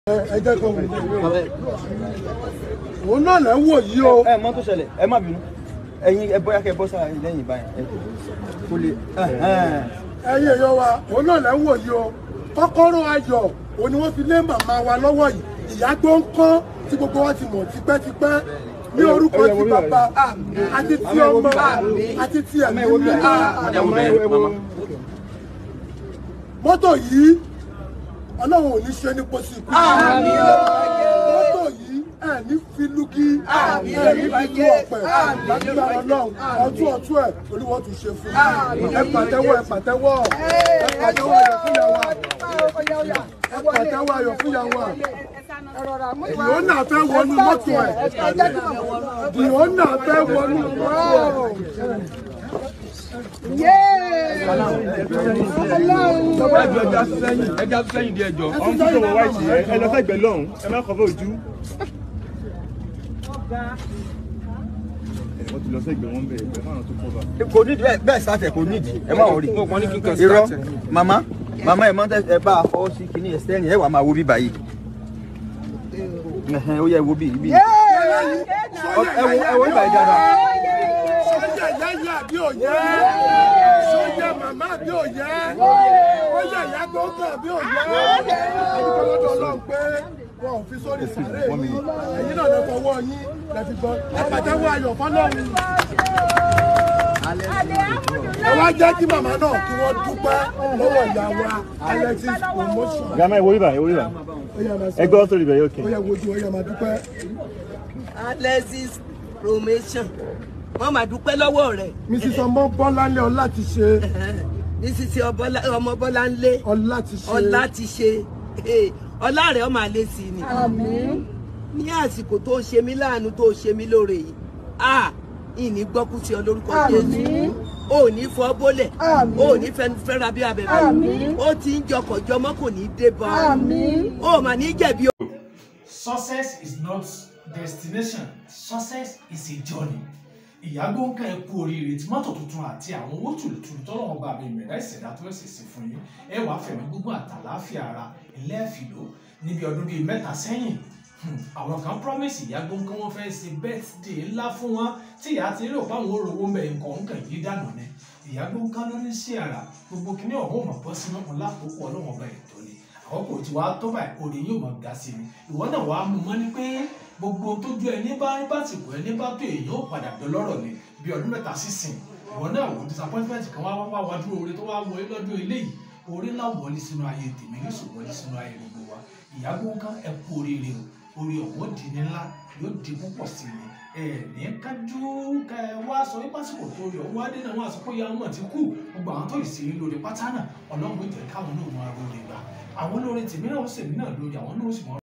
ẹ jẹ́ kó wù òun náà lẹ́ ń wò yìí o ẹ mọ tó ṣẹlẹ̀ ẹ má bínú ẹ̀yin ẹ bóyá kẹ́ bọ́ sára lẹ́yìn báyìí ẹ kò lè ẹ̀yin èèyàn wa òun náà lẹ́ ń wò yìí o kọ́kọ́rọ́ ayọ̀ òun ni wọ́n fi lé màmá wa lọ́wọ́ yìí ìyá tó ń kọ́ tí gbogbo wa ti mọ̀ tipẹ́tipẹ́ ní orúkọ ti bàbá àti ti ọmọ àti ti ẹ̀mí mímọ́ mọ́tò yìí ọlọ́run ò ní ṣe ní pósí ikú mọ́tò yìí ẹ̀ ní filugi ẹ̀ ní filu ọ̀pẹ lágbára ọlọ́run ọtún ọtún ẹ̀ olúwo tún ṣe fún yín ẹ pàtẹ́wọ́ ẹ pàtẹ́wọ́ ẹ pàtẹ́wọ́ ayọ̀ fún yàwó ẹ pàtẹ́wọ́ ayọ̀ fún yàwó dìónà fẹ́ wọnú mọ́tò ẹ̀ dìónà fẹ́ wọnú mọ́tò ẹ̀. ẹjọ sẹ́yìn ẹjọ sẹ́yìn di ẹjọ ọ̀hún tó wọ wáìtì ẹ ẹ lọ sẹ́gbẹ̀ lọ́hùn ẹ má kọ́ fẹ́ ojú. wọ́n ti lọ sẹ́gbẹ̀ wọn bẹ̀rẹ̀ pẹ̀lú àwọn tó kọ́ bá. kò nídìí bẹ́ẹ̀ bẹ́ẹ̀ sáfẹ̀ kò nídìí ẹ má wọrí irọ́ màmá màmá ẹ mọ ẹ bá a fọwọ́ sí kinní ẹ sẹ́yìn ẹ wà máa wo bí báyìí ẹhẹn ó yẹ wo bí bí ẹ wo ẹ wo bí báyìí dáadáa. sọ́jà yáyà bí òye sọ́jà màmá bí òye ó yẹ ìyá tó kàn bí òye àdúgbò lọ́dọ̀ ọlọ́run pé wọn ò fi sórí sàárè yìí ẹ̀yin náà lè fọwọ́ yín lẹ́fi gbọ́ ẹ pàtẹ́wọ́ ayọ̀ fọlọ́run. ẹ wá jẹ́ kí màmá náà kí wọ́n dúpẹ́ lọ́wọ́ ìyá wa Alexis promotion. gàmá ẹ wo ibà ẹ wo ibà Ó yá máa sọ. ẹ gbọ́ sórí ibà yóò kẹ́. ó yẹ wojú ó yẹ máa dúpẹ́. Alexis promotion wọn máa dúpẹ́ lọ́wọ́ rẹ̀ Mrs. ọmọ bọ́láńlé ọlá ti ṣe nísìsiyìí ọmọ bọ́lá ń lé ọlá ti ṣe. ọlá ti ṣe eh, ọlá rẹ̀ ọmọ àlẹ́ sí ni ní àsìkò tó ṣe mí láàánú tó ṣe mí lóore yìí ah ìní gbọ́kú sí ọ lórúkọ Jésù o ò ní fọ́ bólẹ̀ o ò ní fẹ́ra bí abẹ́bẹ́ ó ti ń jọkọ̀ jọmọ́ kò ní dé bọ́ o ò mà ní jẹ̀bi o. Success is not destination. Success is a journey. Ìyágbó ń ká ẹ kú oríire tí mọ́tò tuntun àti àwọn owó tùlùtùlù tọ́lọ́wọ́n gba àmì ìmẹ̀dá ìṣẹ̀dá tó ẹ̀sẹ̀ sí fún yín. Ẹ wàá fẹ̀mí gbogbo àtàláfíà ara ilé ẹ̀fìló níbi ọdún bíi mẹ́ta sẹ́yìn. Hmm, Àwọn kan promise ìyágbó ń kí wọ́n fẹ́ ṣe birthday ńlá fún wọn tí ìyá ti rò páwọn orowó ń bẹ nǹkan ń kàn yí dànù ni. Ìyágbó ń ká lórí sí ara gbogbo kìnìún ọ̀hún mọ̀ bọ́ sínú ọ̀hún lákòókò ọlọ́wọ́n ọba ètò ni àkókò tí wàá tó báyìí òde yóò máa ga sí ni ìwọ náà wàá mú mọ́ ni pé gbogbo tójú ẹni bá rí básìkò ẹni bá tó èèyàn ó padà dọlọ́rọ̀ ni bí ọdún mẹ́ta sísìn ìwọ náà wò disappointment kan wá wá wá dúró oore tó wá wọlé lọ́dún eléyìí oore ńlá wọlé sínú ayé tèmi ní sùn wọlé sínú ayé gbogbo wa ìyàgbó nǹkan ẹ kú oríire o oore ọ̀hún di ní ńlá yóò di púpọ̀ sí ni ẹ ní kájú ká ẹ wá sọ wípé àsìkò tó yọ wá dé náà wọn àsìkò ya ọmọ ti kú gbogbo àwọn tó ìsìn lórí pátá náà ọlọ́run jẹ́ káwọn náà máa ro lè gbà àwọn olórin tèmi náà ó sèmi náà lórí àwọn náà ó sì mọ